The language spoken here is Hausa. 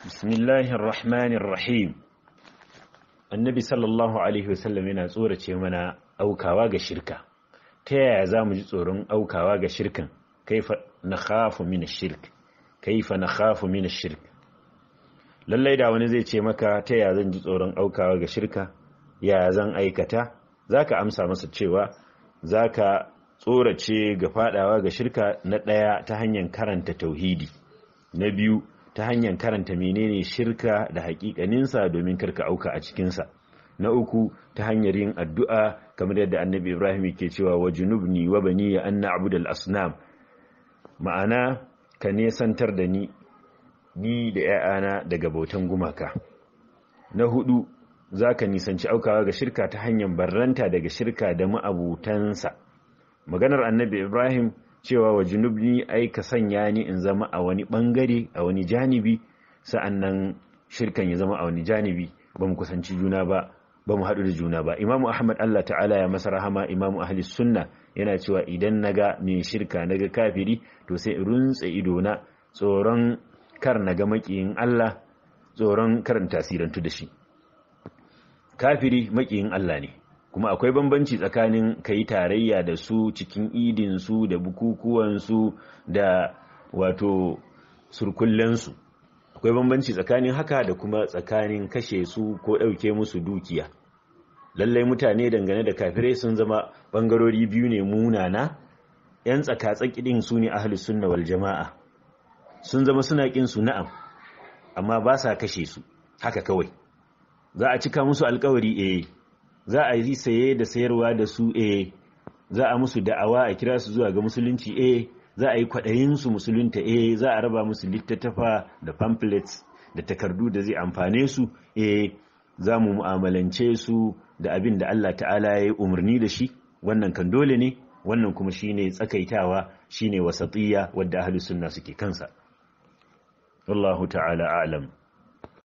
بسم الله الرحمن الرحيم annabi sallallahu alaihi wasallam yana tsorace mana aukawa ga shirka ta yaya za mu ji tsoron aukawa ga shirkan kaifa na khafu min shirk kaifa na khafu min shirk lallai da wani zai ce maka ta yaya zan ji tsoron aukawa ga shirka ya zan aikata zaka amsa masa cewa zaka tsorace ga fadawa ga shirka na daya ta hanyar karanta tauhidi na biyu ta hanyar karanta menene shirka da hakikaninsa domin karka auka a cikinsa na uku ta hanyar yin addu'a kamar yadda annabi ibrahim ke cewa wa junubni wa bani ya an na'budal asnam ma'ana ka nesantar da ni ni da ‘ya'yana daga bautan gumaka na hudu za ka nisanci aukawa ga shirka ta hanyar barranta daga shirka da ma'abutansa maganar annabi ibrahim cewa wa junubni ai ka sanya ni in zama a wani bangare a wani janibi sa'annan shirkan ya zama a wani janibi ba mu kusanci juna ba ba mu haɗu da juna ba imamu ahmad allah ta'ala ya masa rahama imamu ahli sunna yana cewa idan naga mai shirka naga kafiri to sai in runtse idona tsoron kar naga makiyin allah tsoron karin tasirantu da shi kafiri makiyin allah ne kuma akwai bambanci tsakanin ka yi tarayya da su cikin idinsu da bukukuwansu da wato surkullensu akwai bambanci tsakanin haka da kuma tsakanin kashe su ko ɗauke musu dukiya lallai mutane dangane da kafirai sun zama ɓangarori biyu ne munana 'yan tsaka-tsaki ɗin su ne ahalus sunna wal jama'a sun zama suna ƙin su na'am amma ba sa kashe su haka kawai za a cika musu alkawari eh za a yi saye da sayarwa da su eh za a musu da'awa a kira su zuwa ga musulunci eh za a yi kwaɗayin su musulunta eh za a raba musu littattafa da pamphlets da takardu da zai amfane su eh za mu mu'amalance su da abin da Allah ta'ala ya yi umarni da shi wannan kan dole ne wannan kuma shine tsakaitawa shine wasatiyya wadda ahlus sunna suke kansa wallahu ta'ala a'lam